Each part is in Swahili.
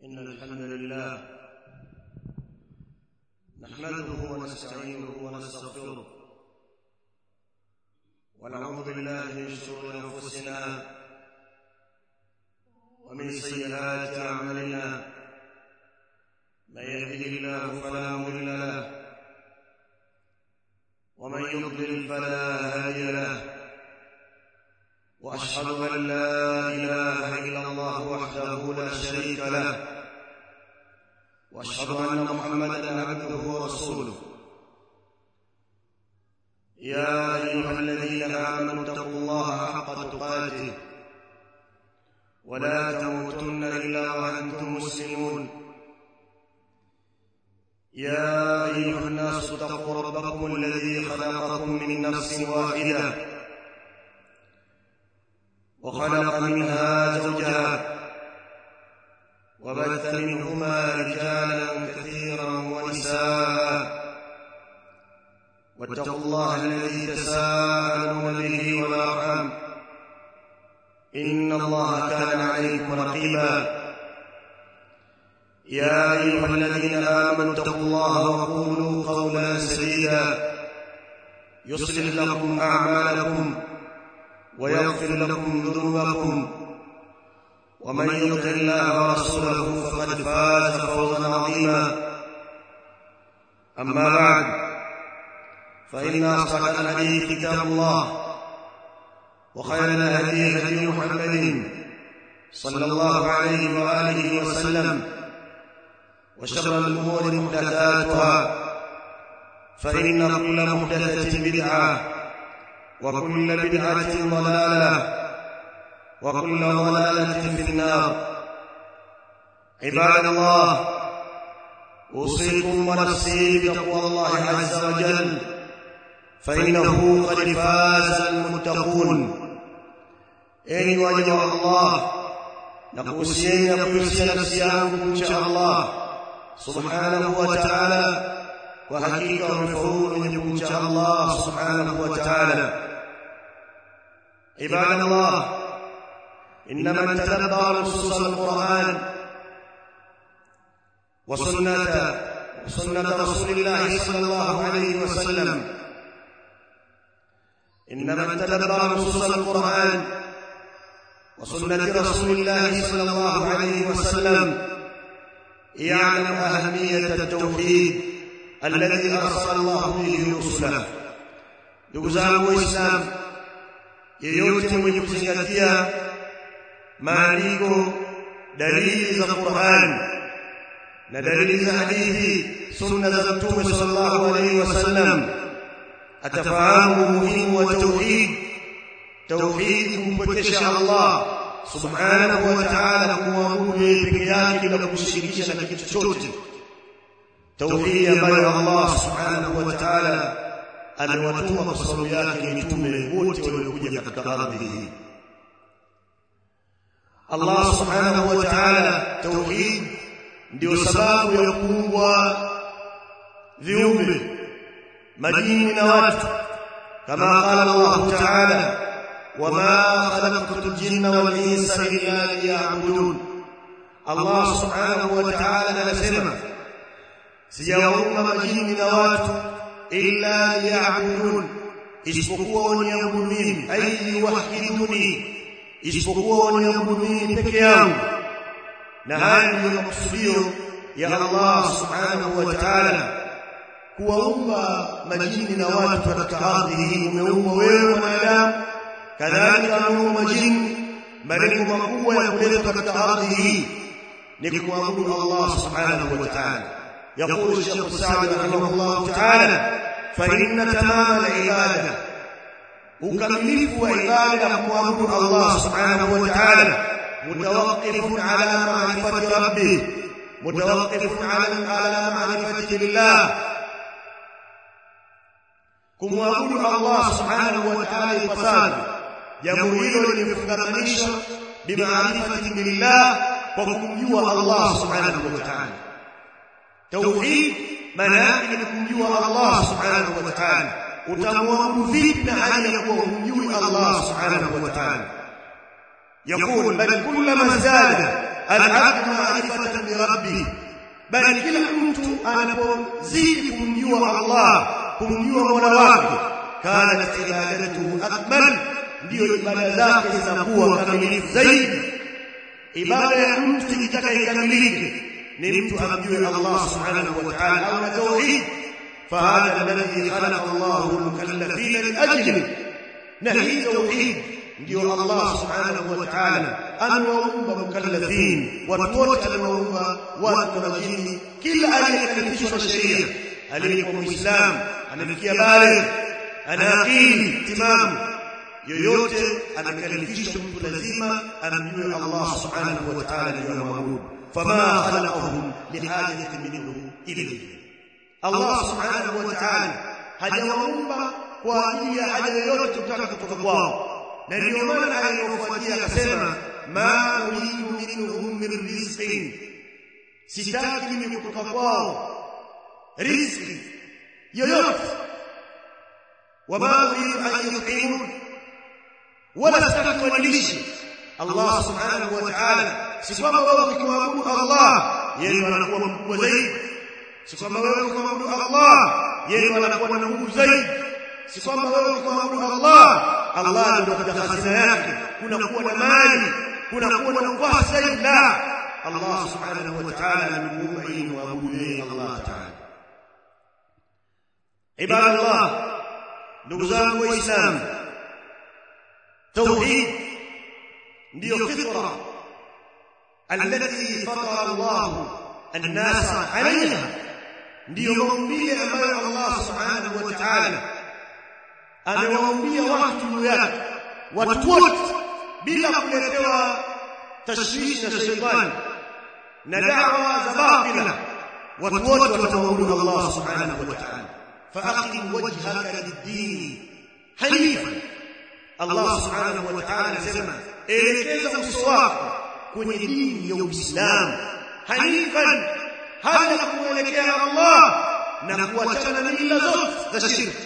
إن الحمد لله نحمده ونستعينه ونستغفره ونعوذ بالله من شرور أنفسنا ومن سيئات أعمالنا من يهده الله فلا مضل له ومن يضلل فلا هادي له واشهد ان لا اله الا الله وحده لا شريك له واشهد ان محمدا عبده ورسوله يا ايها الذين امنوا اتقوا الله حق تقاته ولا تموتن الا وانتم مسلمون يا ايها الناس اتقوا ربكم الذي خلقكم من نفس واحده وخلق منها زوجها وبث منهما رجالا كثيرا ونساء واتقوا الله الذي تساءلون به والارحام ان الله كان عليكم رقيبا يا ايها الذين امنوا اتقوا الله وقولوا قولا سديدا يصلح لكم اعمالكم ويغفر لكم ذنوبكم ومن يطع الله ورسوله فقد فاز فوزا عظيما اما بعد فان اصدق الحديث كتاب الله وخير الهدي هدي محمد صلى الله عليه واله وسلم وشر الامور محدثاتها فان كل محدثه بدعه وكل بدعة ضلالة وكل ضلالة في النار عباد الله أوصيكم ونفسي بتقوى الله عز وجل فإنه قد فاز المتقون إن وجه الله نقوسين نقوسين نفسيانكم إن شاء الله سبحانه وتعالى وحقيقة مفعول منكم إن شاء الله سبحانه وتعالى عباد الله إن من تدبر نصوص القرآن وسنة وسنة رسول الله صلى الله عليه وسلم إن من تدبر نصوص القرآن وسنة رسول الله صلى الله عليه وسلم يعلم أهمية التوحيد الذي أرسل الله به رسله ndugu zangu waislamu yeyote mwenye kuzingatia maandiko dalili za Qur'an na dalili za hadithi sunna za Mtume sallallahu alaihi wasallam atafahamu umuhimu wa tauhid tauhid kumpokesha Allah subhanahu wa ta'ala kumwabudu yeye peke yake bila kumshirikisha na kitu chochote tauhidi ambayo Allah subhanahu wa ta'ala amewatuma kwa sababu yake mitume wote waliokuja katika ardhi hii Allah subhanahu wa ta'ala tauhid ndio sababu ya kuumbwa viumbe majini na watu kama qala Allah ta'ala wama khalaqtu al-jinna wal insa illa liya'budun Allah subhanahu wa ta'ala anasema sijawaumba majini na watu illa liya'budun isipokuwa waniabudu mimi ai wahiduni isipokuwa waniabudu mimi peke yangu na haya ndio makusudio ya Allah subhanahu wa ta'ala kuwaumba majini na watu katika ardhi hii umeumba wewe mwanadamu kadhalika ameumba majini malengo makubwa ya kuleta katika ardhi hii ni kuabudu Allah subhanahu wa ta'ala يقول الشيخ السعدي رحمه الله تعالى فإن تمام العبادة وكملف عبادة معبود الله سبحانه وتعالى متوقف على معرفة ربه متوقف على على معرفة الله kumwabudu Allah subhanahu wa ta'ala ipasavyo jambo hilo limefungamanisha bimaarifati billah kwa kumjua Allah subhanahu wa ta'ala tauhid maana yake ni kumjua Allah subhanahu wa ta'ala utamwabudu vipi na hali ya kuwa humjui Allah subhanahu wa ta'ala يقول بل كلما ازداد al-'abdu ma'rifatan bi rabbih bali kila mtu anapozidi kumjua Allah kumjua Mola wake kanat ibadatuhu akmal ndio ibada zake zinakuwa kamilifu zaidi ibada ya mtu ikitaka ikamilike ni mtu amjue Allah subhanahu wa ta'ala au na tauhid فهذا الذي خلق الله المكلفين لاجله نهي توحيد ndio Allah subhanahu wa ta'ala amewaumba mukallafin watu wote amewaumba watu na majini kila aliyekalifishwa na sheria aliyekuwa muislamu amefikia baligh ana akili timamu yoyote amekalifishwa mtu lazima amjue Allah subhanahu wa ta'ala ndio amwabudu fama khalaqahum lihajatin minhu ilayhi Allah subhanahu wa ta'ala hajawaumba kwa ajili ya haja yoyote kutaka kutoka kwao na ndio maana aya iliyofuatia akasema ma uridu minhum min rizqin sitaki mimi kutoka kwao riziki yoyote wama uridu an yut'imun wala sitaki wanilishe Allah subhanahu wa ta'ala si kwamba wewe ukimwabudu Allah yeye anakuwa mkubwa zaidi si kwamba wewe ukimwabudu Allah yeye anakuwa na nguvu zaidi si kwamba wewe ukimwabudu Allah Allah ndio katika hazina yake kuna kuwa na mali kuna kuwa na nafasi zaidi la Allah subhanahu wa ta'ala amemuumba ili muabudu yeye Allah ta'ala ibadallah ndugu zangu waislamu tauhid ndio fitra التي فطر الله الناس عليها ndio maumbile ambayo Allah subhanahu wa ta'ala amewaumbia watu juu yake watu wote bila kuletewa tashwishi na shaitani na da'wa za batila watu wote watamwabudu Allah subhanahu wa ta'ala faqim wajhaka lid-din hanifan Allah subhanahu wa ta'ala anasema elekeza uso wako kwenye dini ya Uislamu hanifan hali ya kuelekea Allah na kuachana na mila zote za shirki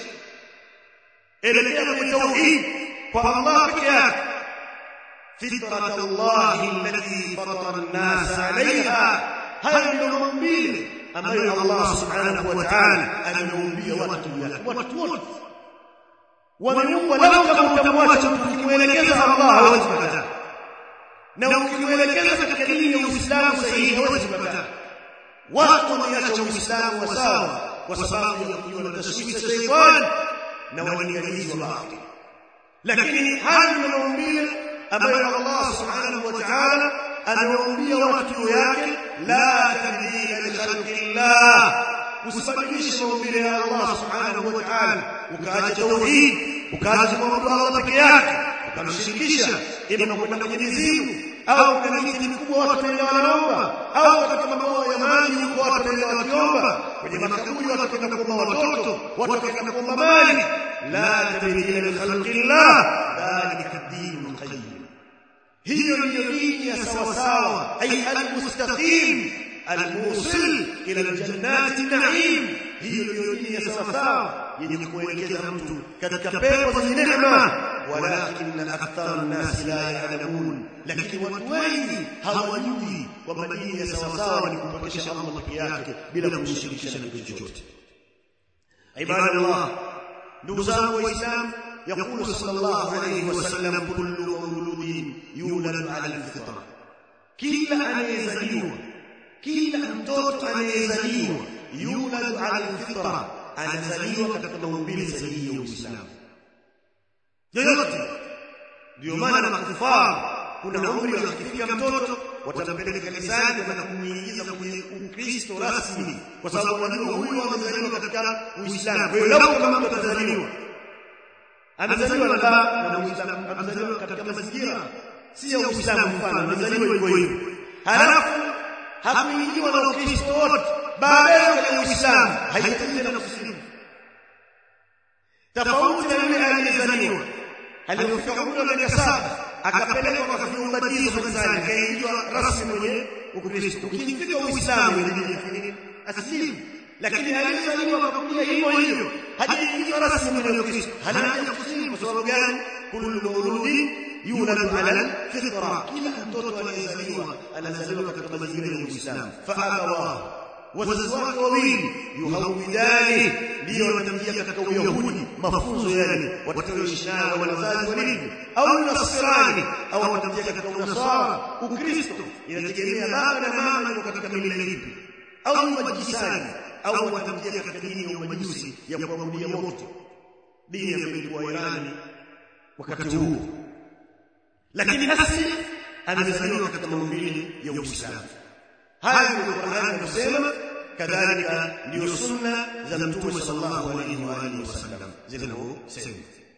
elekea kwenye tauhid kwa Allah peke yake fitrat Allah allati fatara an-nas 'alayha haya ndio maumbile ambayo Allah subhanahu wa ta'ala ameumbia watu watu wote wameumbwa lau kama utamwacha ukimwelekeza Allah hawezi kukataa na ukimwelekeza katika dini ya Uislamu sahihi hawezi kukataa watu wameacha Uislamu wa sawa kwa sababu ya kujiwa na tashwishi ya shaytan na walinganizi wa batili lakini haya ni maumbile ambayo Allah subhanahu wa ta'ala amewaumbia watu yake la tabdila li khalqillah usibadilishe maumbile ya Allah subhanahu wa ta'ala ukaacha tauhid ukaacha kumwabudu Allah peke yake ukamshirikisha ima kwenda kwenye mizimu au kuna miti mikubwa watu wanaenda wanaomba au katika mabwawa ya maji huko watu wanaenda wakiomba kwenye makaburi watu wanaenda kuomba watoto watu wanaenda kuomba mali la tabdila li khalqillah dhalika ad-din qayyim hiyo ndiyo dini ya sawa sawa ay al-mustaqim al-musil ila al-jannati an-na'im hiyo ndiyo dini ya sawa sawa yenye kuelekeza mtu katika pepo zenye neema walakin akthar an-nas la ya'lamun lakini watu wengi hawajui kwamba dini ya sawa sawa ni kumpokesha Allah peke yake bila kumshirikisha na kitu chochote ibadallah ndugu zangu waislamu يقول صلى الله عليه وسلم كل مولود يولد على الفطره kila anayezaliwa kila mtoto anayezaliwa yulad ala alfitra anazaliwa katika maumbile sahihi ya Uislamu yoyote ndio maana makufara kuna umri wakifika mtoto watampeleka kanisani kwenda kumuingiza kwenye Ukristo rasmi kwa sababu wanajua huyu amezaliwa katika Uislamu kwa hiyo labda kama mtu atazaliwa amezaliwa na baba na Muislamu amezaliwa katika mazingira si ya Uislamu mfano amezaliwa hivyo hivyo halafu hakuingiwa na Ukristo wote baadaye katika Uislamu haihitaji tena kusilimu tofauti na yule aliyezaliwa aliyofika umri wa miaka saba akapelekwa kwa viubatizo kanisani kaingiwa rasmi kwenye Ukristo ukifika Uislamu inabidi asilimu lakini aliyezaliwa kwa kuja hivyo hivyo hajaingiwa rasmi kwenye Ukristo hanaja kusilimu kwa sababu gani kullu mauludin yuladu ala fitra kila mtoto anayezaliwa anazaliwa katika mazingira ya Uislamu fa abawahu wazazi wake wawili yuhawidani ndio watamjia katika uyahudi mafunzo yale watakayoishi nayo wale wazazi walivyo au nasrani au watamjia katika unasara ukristo inategemea baba na mama ndio katika mila ipi au majisani au watamjia katika dini ya umajusi ya kuabudia moto dini ambayo ilikuwa Irani wakati huo lakini asili amezaliwa katika maumbile ya Uislamu haya ndio Qur'an inasema kadhalika ndio sunna za mtume sallallahu alaihi wa alihi wasallam zinazosema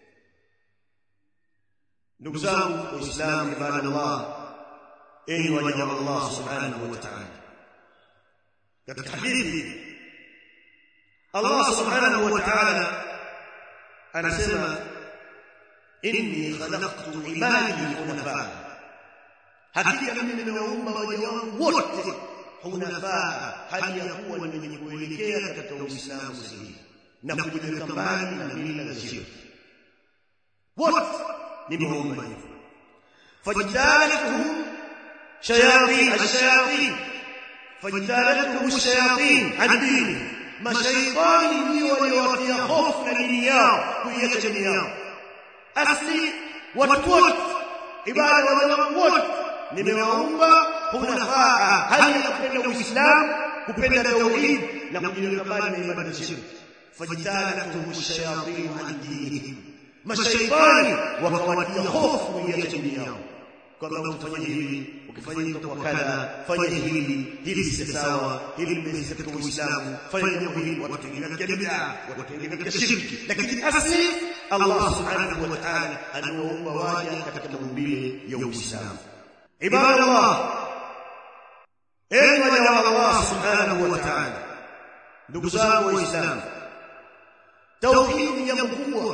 ndugu zangu waislamu ibadallah enyi waja wa Allah subhanahu wa ta'ala katika hadithi Allah subhanahu wa ta'ala anasema inni khalaqtu ibadi hunafa hakika mimi nimeumba waja wangu wote hunafaa hali ya kuwa ni wenye kuelekea katika Uislamu sahihi na kujiweka mbali na mila za shirki wote nimeumba hivyo fajtalatuhum shayatin ash-shayatin fajtalatuhum ash-shayatin an dini mashaitani ndio waliowatia hofu na dini yao kuiacha dini yao asli watu wote ibada wa wanadamu wote nimewaumba hunafaa hali ya kupenda uislamu kupenda tauhid na kujiweka mbali na ibada za shirki fajtalatuhum ash-shayatin an dinihim mashaitani wakawatia hofu kuiacha dini yao kwamba ukifanya hili ukifanya hili kwa kadha fanya hili hili si sawa hili limezi katika uislamu fanya jambo hili watu wengine katika bid'a watu wengine katika shirki lakini asli Allah subhanahu wa ta'ala anawaumba waja katika maumbile ya uislamu ibadallah enyi waja wa Allah subhanahu wa ta'ala ndugu zangu waislamu tauhid ni jambo kubwa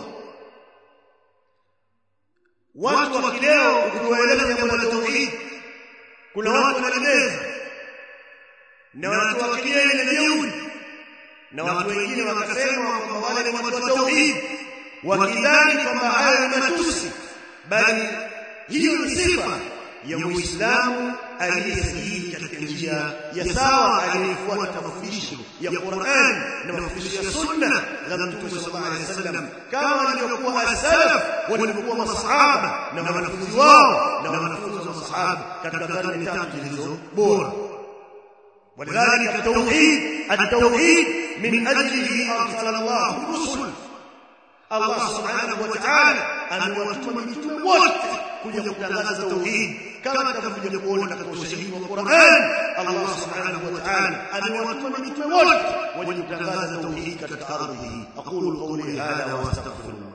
watu wa kileo ukiwaeleza jambo la tauhid kuna watu wanalemeza na watu wa kileo ile jeuri na watu wengine wakasema kwamba wale ni watu wa tauhid wakidhani kwamba hayo ni matusi bali hiyo ni sifa ya muislamu aliyesahihi katika njia ya sawa aliyefuata mafundisho ya Qur'an na mafundisho ya sunna za Mtume sallallahu alaihi wasallam kama walivyokuwa as-salaf walivyokuwa masahaba na wanafunzi wao na wanafunzi wa masahaba katika karne tatu zilizo bora ولذلك التوحيد التوحيد من أجله أرسل الله الرسل الله سبحانه وتعالى amewatuma mitume wote kuja kutangaza tauhid kama tutakavyokuja kuona katika ushahidi wa Qur'an Allah subhanahu wa ta'ala amewatuma mitume wote waje kutangaza tauhid katika ardhi hii aqulu qawli hadha wa astaghfirullah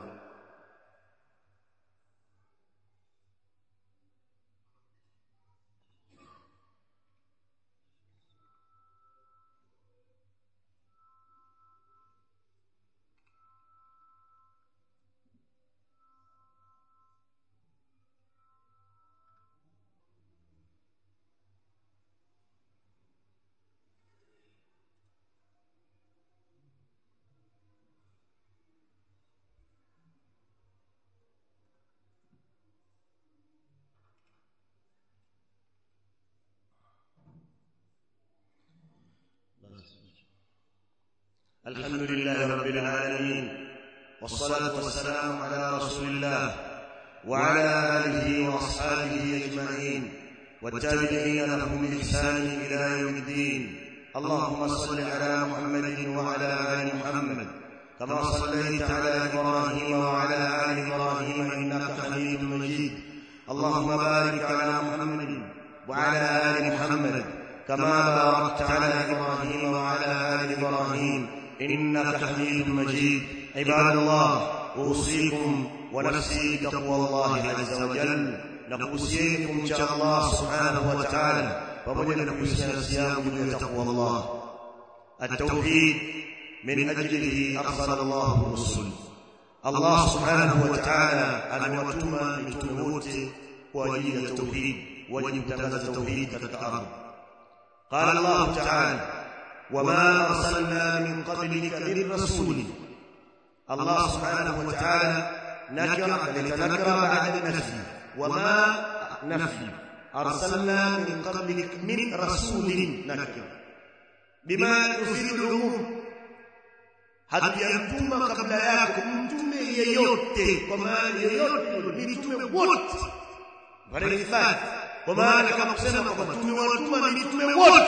الحمد لله رب العالمين والصلاة والسلام على رسول الله وعلى آله وأصحابه أجمعين والتابعين لهم بإحسان إلى يوم الدين اللهم صل على محمد وعلى آل محمد كما صليت على إبراهيم وعلى آل إبراهيم إنك حميد مجيد اللهم بارك على محمد وعلى آل محمد كما باركت على إبراهيم وعلى آل إبراهيم إنك حميد مجيد عباد الله أوصيكم ونفسي تقوى الله عز وجل نقوسيكم شاء الله سبحانه وتعالى ومن نقوسنا الصيام من تقوى الله التوحيد من أجله أرسل الله الرسل الله سبحانه وتعالى أن وتما متموت وأجيل التوحيد وجب التوحيد كالأرض قال الله تعالى وما أرسلنا من قبلك من رسول الله سبحانه وتعالى نكر لتنكر بعد النفي wama nafi arsalna min qablik min rasulin nakira bima yufidu al-umum hatujamtuma kabla yako mtume yeyote kwa maana yeyote mitume wote walihifadhi kwa maana kama kusema kwamba tumewatuma mitume wote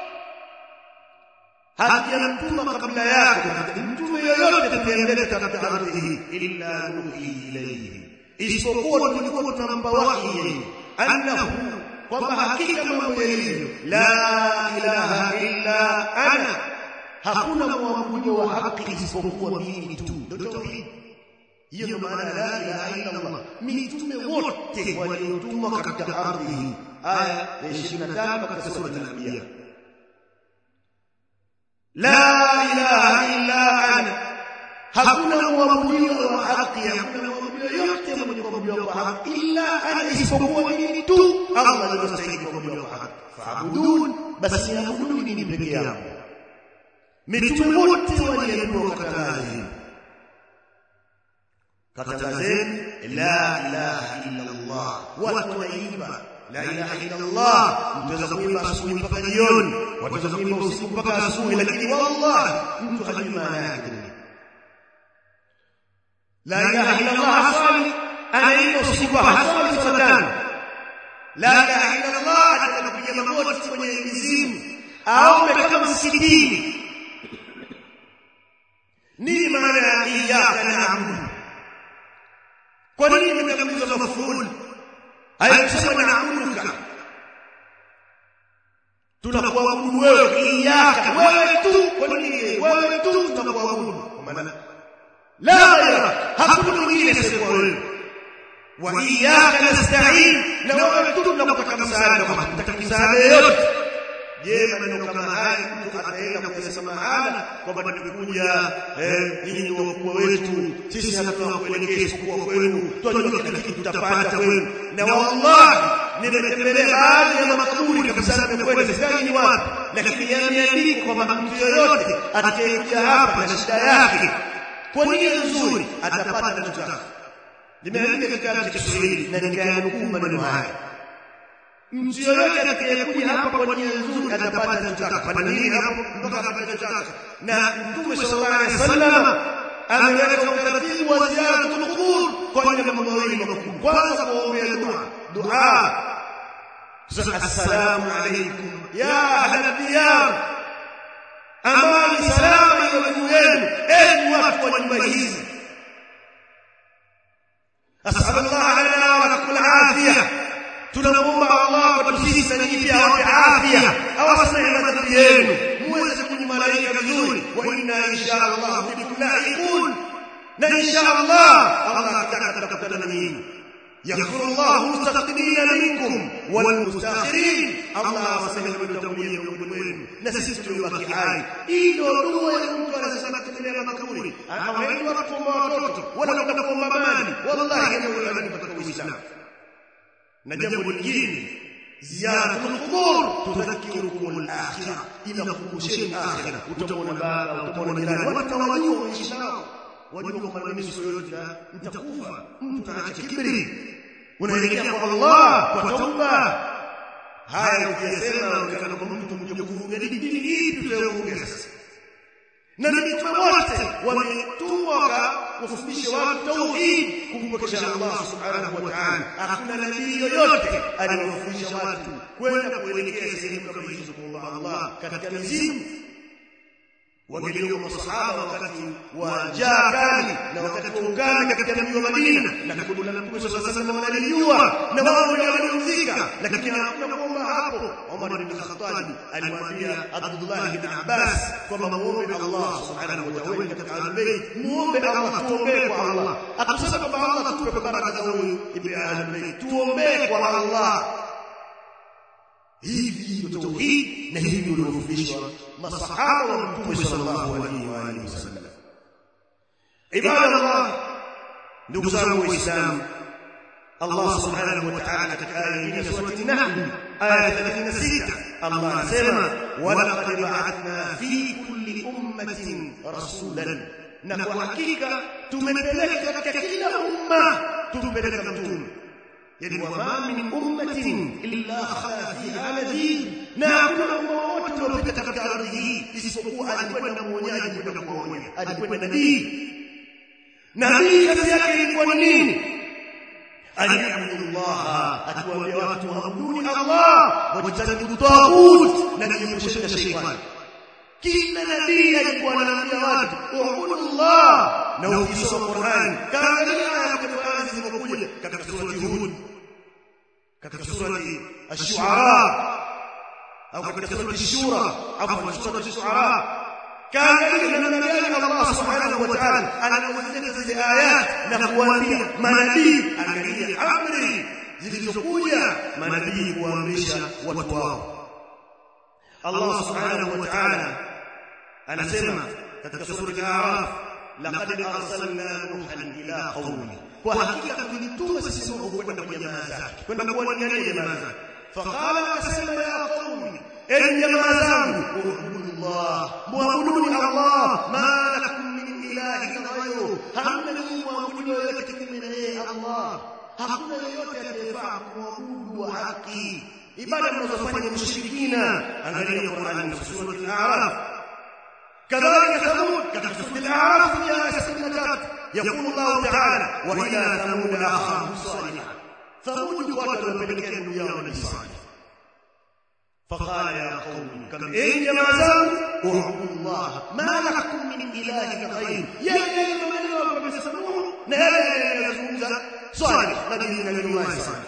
hatujamtuma kabla yako mtume yeyote tuliendelea katika ardhi hii illa nuhi ilayhi isipokuwa tulikuwa tunampa wahi yeye annahu kwamba hakika mambo yalivyo la ilaha illa ana hakuna mwabudu wa haki isipokuwa mimi tu ndio tauhid hiyo ndio maana la ilaha illa Allah mitume wote waliotumwa katika ardhi hii aya ya 25 katika sura al-anbiya la ilaha illa ana hakuna mwabudu wa haki hakuna mwabudu yote mwenye kuabudiwa kwa haki illa ana isipokuwa mimi tu Allah ndiye anastahili kuabudiwa kwa haki faabudun basi abuduni mimi peke yangu mitume wote waliambiwa katangazeni katangazeni la ilaha illa Allah watu wanaimba la ilaha illa Allah mtaweza kuimba asubuhi mpaka jioni wataweza kuimba usiku mpaka asubuhi lakini wallahi mtu hajui maana yake la ilaha illa Allah hasali anaimba usiku hasali swala tano la ilaha illa Allah atakapiga magoti kwenye mizimu aombe kama msikitini nini maana ya iyyaka na'budu kwa nini imekamilizwa mafuli hayakusema na'buduka tunakuabudu wewe iyyaka wewe tu kwa nini wewe tu tunakuabudu kwa maana la ghayra hakuna mwingine isipokuwa wewe wa iyyaka nasta'in na wewe tu tunakutaka msaada kama tunataka msaada yote je maneno kama haya mtu ataenda kuyasema mahala kwamba tumekuja eh nyinyi ndio wakubwa wetu sisi hatuna kuelekea isipokuwa kwenu tunajua kila kitu tutapata kwenu na wallahi nimetembelea baadhi ya makaburi kabisa nimekwenda sijui ni wapi lakini yameandikwa kwamba mtu yoyote atakayekuja hapa na shida yake kwa nia nzuri atapata anachotaka limeandika kitabu cha Kiswahili na nikayanukuu maneno haya mtu yoyote atakayekuja hapa kwa nia nzuri atapata anachotaka kwa nini hapo mpaka akapata anachotaka na mtume sallallahu alaihi wasallam ameweka utaratibu wa ziyaratul qubur kwa ajili ya mambo mawili makubwa kwanza kuombea dua dua sasa assalamu alaykum ya ahla diyar amani salama iwe juu yenu enyi watu wa nyumba hizi asallallahu lana wa lakum alafiyah tunamuomba Allah kwa sisi na nyinyi pia awape afya awasamehe madhambi yenu muweze kujimalika vizuri wa inna insha Allah bikum lahiqun na insha Allah Allah ataka tutakutana na nyinyi يغفر الله المستقدمين منكم والمستاخرين الله وسلم بالتوليه والمؤمنين نسيت يبقى حي إيدو دوا mtu anasema kutembea makaburi hawaendi watu wa watoto wala kwenda kwa mamani wallahi jambo la katika Uislamu na jambo lingine ziyaratul qubur tudhakirukum al-akhirah inakukumbusheni akhirah utamwona baba utamwona jirani watu hawajua maisha yao wajua kwamba mimi siku yoyote nitakufa mtu anaacha kibri unaelekea kwa Allah kwa tauba haya ukiyasema unaonekana kwamba mtu mmoja kuvuga dini ipi tutayovuga sasa na mitume wote wametumwa kufundisha watu tauhid kumpokesha Allah subhanahu wa ta'ala hakuna nabii yoyote aliyofundisha watu kwenda kuelekea sehemu kama hizo kwa Allah katika mizimu wangeliwa masahaba wakati wa njaa kali na wakati wa ukame katika mji wa Madina na kundi la Mtume sallallahu alaihi wasallam wanalijua na wao ndio waliozika lakini hakuna kuomba hapo Umar ibn Khattab alimwambia Abdullah ibn Abbas kwamba muombe Allah subhanahu wa ta'ala katika al-bayt muombe Allah tuombe kwa Allah akusema kwamba Allah tupe baraka za huyu ibn al-bayt tuombe kwa Allah hivi ndio tauhid na hivi ndio waliofundishwa masahaba wa mtume sallallahu alaihi wa alihi wasallam ibadallah ndugu zangu waislamu Allah subhanahu wa ta'ala katika aya nyingine sura an-nahl aya 36 Allah anasema wa laqad ba'athna fi kulli ummatin rasulan na kwa hakika tumepeleka katika kila umma tumpeleka mtume yani wama min ummatin illa khala fiha nadhir na hakuna umma wote uliopita katika ardhi hii isipokuwa alikwenda mwonyaji kwenda kuwaonya alikwenda nabii nabii kazi yake ilikuwa ni nini aliabudu Allah akiwaambia watu waabuduni Allah wajitanibu taghut na kujiepusha na shetani kila nabii alikuwa anaambia watu uabudu Allah na ukisoma Qur'an kaangalia aya kwenye Qur'an zilizokuja katika surati Hud katika surati Ash-Shu'ara au katika surati Shura au surati Shu'ara kaangalia namna gani Allah subhanahu wa ta'ala anawaeleza zile ayat na kuambia manabii angalia amri zilizokuja manabii kuamrisha watu wao Allah subhanahu wa ta'ala anasema katika sura al-A'raf laqad arsalna nuhan ila qaumi kwa hakika tulituma sisi Nuhu kwenda kwa jamaa zake kwenda kuwalingania jamaa zake faqala akasema ya qaumi enyi jamaa zangu ubudullah muabuduni Allah ma lakum min ilahin ghayru hamna min muabudu yoyote kinyume na yeye Allah hakuna yoyote atakayefaa kumwabudu wa haki ibada mnazofanya mushrikina angalia Qur'an na sura al-A'raf كذلك ثمود كتب الأعراف يا سنة يقول الله تعالى وإلى ثمود أخاهم صالحا ثمود قتلوا بالكن يا ولد صالح فقال يا قوم كم إن يا مزام اعبدوا الله ما لكم من إله غير يا أيها الذين آمنوا نهاية صالح نبينا الله صالح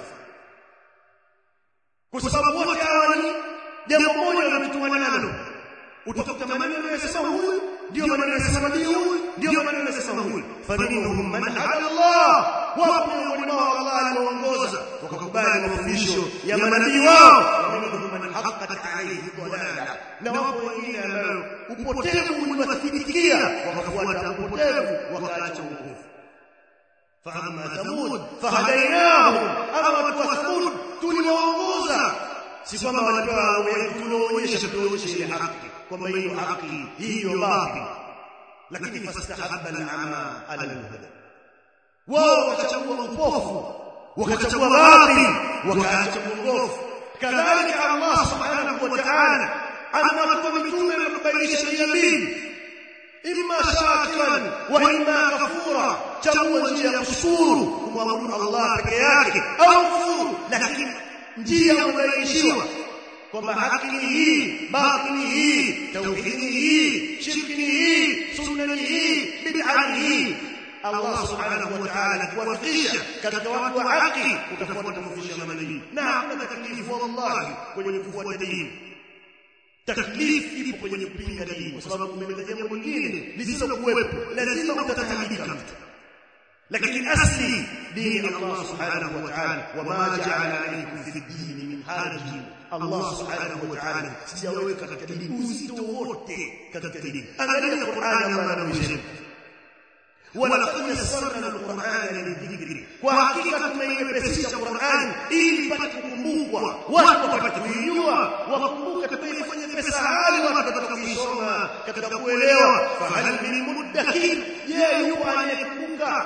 kwa sababu wote hawa ni jambo moja wametumana nalo utakuta maneno yanasema huyu ndio maneno yanasema ndio huyu ndio maneno yanasema huyu faminhum man hada Allah wapo miongoni mwao Allah aliwaongoza wakakubali mafundisho ya manabii wao waminhum man haqqat alayhi dhalala na wapo wengine ambao upotevu uliwathibitikia wakafuata upotevu wakaacha uokovu فأما ثمود فهديناهم أما ثمود tuliwaongoza si kwamba walipewa tunaonyesha tuonyeshe ile haki kwamba hiyo haki hiyo batil lakini fastahabba al-ama ala al-huda wao wakachagua upofu wakachagua batil wakaacha uongofu kadhalika Allah subhanahu wa ta'ala anawatoa mitume na kubainisha sheria mbili imma shakiran wa imma kafura chagua njia ya kushukuru kumwabudu Allah peke yake au kufuru lakini njia unaiishiwa kwamba haki ni hii batili hii tauhidi hii shirki ni hii sunna ni hii bid'a ni hii Allah subhanahu wa ta'ala kuwafikisha katika watu wa haki utafuata mafundisho ya manabii na hakuna taklifu wallahi kwenye kufuata dini taklif ipo kwenye kupinga dini kwa sababu umeleta jambo lingine lisilokuwepo lazima utatahamika mtu lakini asli dini Allah subhanahu wa ta'ala wama ja'ala alaykum fi ad-din min haraj Allah subhanahu wa ta'ala sijaweka katika dini uzito wote katika dini angalia Qur'an Allah anavyosema ولقد يسرنا القرآن للذكر وحقيقة tumeiepesisha Qur'an ili ipate kukumbukwa watu wapate kuijua wakumbuke tumeifanya pesa hali watu watapata kuisoma katika kuelewa fahal min mudakkir je yupo anayekumbuka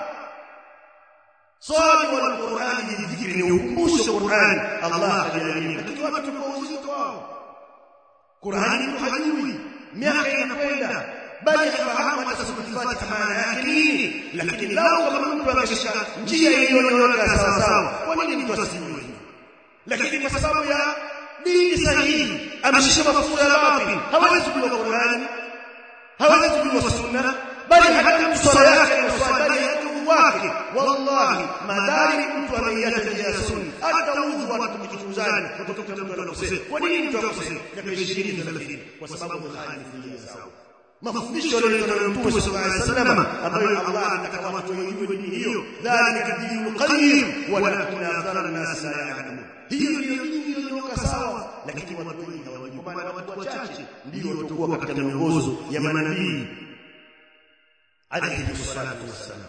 swali wal Qur'an lidhikri ni ukumbusho Qur'an Allah aliyaamini lakini watu kwa uzito wao Qur'an mtu hajui miaka inakwenda bali hafahamu hata sura maana yake nini lakini lao kama mtu ameshika njia iliyonyooka sawa sawa kwa nini mtu asijue lakini kwa sababu ya dini sahihi ameshika mafunzo ya batil hawezi kujua Qur'an hawezi kujua sunna bali hata mswala yake na swala bali hata wake wallahi madari mtu ameiacha njia ya sunna hata udhu watu kuchunguzana kutoka mtu anakosea kwa nini mtu akosea miaka 20 30 kwa sababu khalifu njia sawa mafundisho yaliyoletwa na Mtume sallallahu alaihi wasallam ambayo Allah anataka watu wajue dini hiyo dhalika dinul qayyim walakin akthara an-nas la ya'lamun hiyo ndio dini iliyonyoka sawa lakini watu wengi hawajui kwa maana watu wachache ndio watakuwa katika miongozo ya manabii alayhi salatu wassalam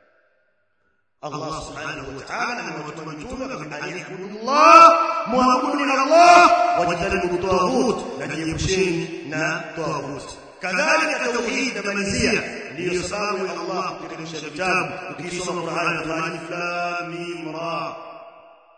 Allah subhanahu wa ta'ala amewatuma mitume kwamba ayabudullah muabuduni Allah wajtanibu tawaghut na jiepusheni na tawaghut kadhalika tauhid na malizia ndiyo sababu ya Allah kuteremsha vitabu ukisoma Qur'an alif lam mim ra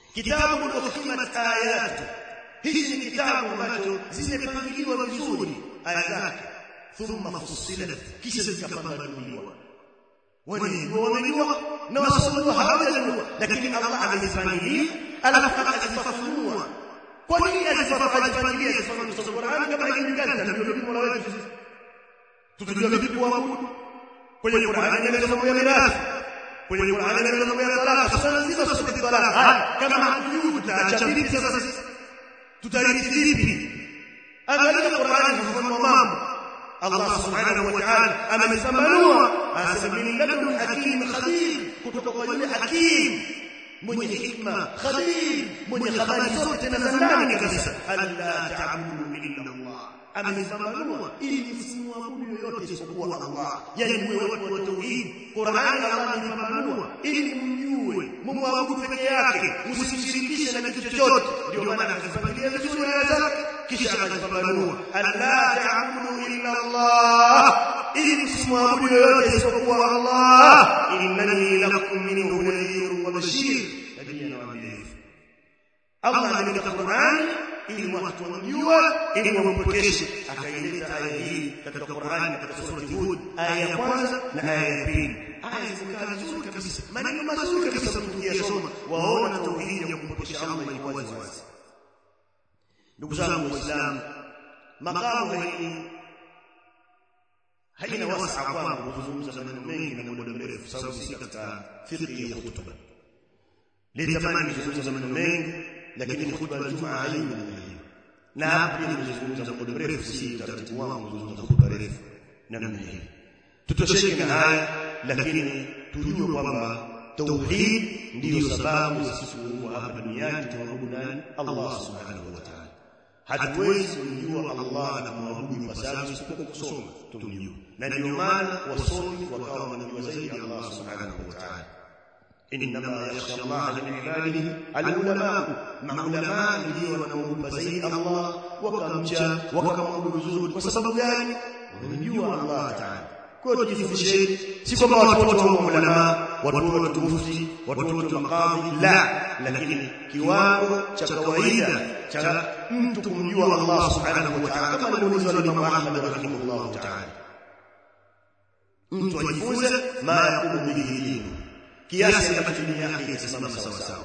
kitabu ukimat ayatu hichi ni kitabu ambacho zimepangiliwa vizuri aya zake thumma fussilat kisha zikapambanuliwa wanajua wamejua na wasomjua hawajajua lakini Allah amezipangilia alafu akazifafanua kwa nini azifafanua zifafanua sasa Qur'an kama haijulikani ndio vipi mola wetu sisi tutajua vipi kuabudu kwenye Qur'an inaeleza mambo ya mirathi kwenye Qur'an inaeleza mambo ya talaka sasa lazima sote talaka kama hatujui tutaacha vipi sasa sisi tutarithi vipi angalia Qur'an inafafanua mambo Allah subhanahu wa ta'ala amemsambanua anasema min ladun hakim khabir kutoka kwa yule hakim mwenye hikma khabir mwenye habari zote na za ndani kabisa alla ta'budu illa Allah amemsambanua ili msimwabudu yoyote isipokuwa Allah yani mwe watu wa tauhid Qur'an Allah amemsambanua ili mjue mumwabudu peke yake msimshirikishe na kitu chochote ndio maana akazipangilia vizuri aya zake kisha akazipambanua alla ta'budu illa Allah ili msimwabudu yoyote isipokuwa Allah innani lakum minhu nadhirun wa bashir lakini anawaambia hivi Allah ameleta Qur'an ili watu wamjue ili wampokeshe akaileta aya hii katika Qur'an katika sura Hud aya ya kwanza na aya ya pili aya zimekaa vizuri kabisa maneno mazuri kabisa tukiyasoma waona tauhidi ya kumpokesha Allah ilikuwa wazi wazi ndugu zangu waislamu makamu hii haina wasaa kwangu kuzungumza maneno mengi na muda mrefu sababu si katika fiqh ya hutuba litamani kuzungumza maneno mengi lakini hutuba ya Ijumaa haina na hapa pia nimezungumza muda mrefu si utaratibu wangu kuzungumza hutuba refu namna hii tutosheke na haya lakini tujue kwamba tauhid ndiyo sababu ya sisi kuwa hapa duniani tumwabudu nani Allah subhanahu wa ta'ala hatuwezi kumjua Allah na kumwabudu ipasavyo isipokuwa kusoma tumjue na ndio maana wasomi wakawa wanajua zaidi Allah subhanahu wa ta'ala انما يخشى الله من عباده العلماء maulama ndio wanaoomba zaidi Allah wakamcha wakamwabudu vizuri kwa sababu gani wanamjua Allah ta'ala kwa hiyo tujifundisheni si kwamba watu wote wa ulama watu wote mufti watu wote maqadhi la lakini kiwango cha kawaida cha mtu kumjua Allah subhanahu wa ta'ala kama alimuuliza Imam Ahmad rahimahullah ta'ala mtu ajifunze ma yaqumu bihi dinu kiasi ambacho dini yake itasimama sawa sawa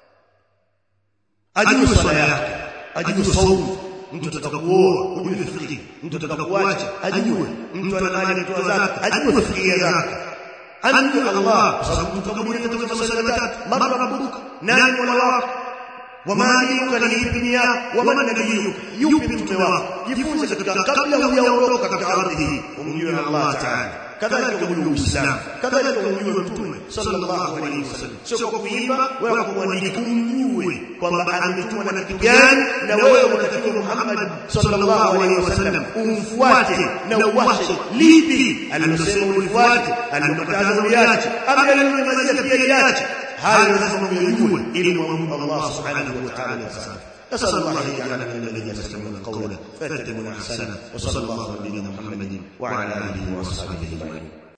ajue swala yake ajue saumu mtu ataka kuoa ujue fiqh mtu ataka kuacha ajue mtu ana mali anatoa zaka ajue fiqh zake anjue Allah kwa sababu mtu kaburi atatoka maswali matatu mara rabbuka nani mola wako wama dinuka ni ipi nia wama nabiyuka yupi mtume wako jifunze katika kabla hujaondoka katika ardhi hii umjue Allah ta'ala kadhalika umjue Uislamu kadhalika umjue mtume sallallahu alaihi wasallam sio kwa kuimba wala kwa kuandika umjue kwamba ametumwa na kitu gani na wewe unatakiwa Muhammad sallallahu alaihi wasallam umfuate na uwashe lipi alilosema ulifuate alilokataza uliache ama alilomalizia pia liache hayo lazima uyajue ili muabudu Allah subhanahu wa ta'ala sawa نسأل الله أن يجعلنا من الذين يستمعون القول فيتبعون أحسنه وصلى الله على نبينا محمد وعلى آله وصحبه أجمعين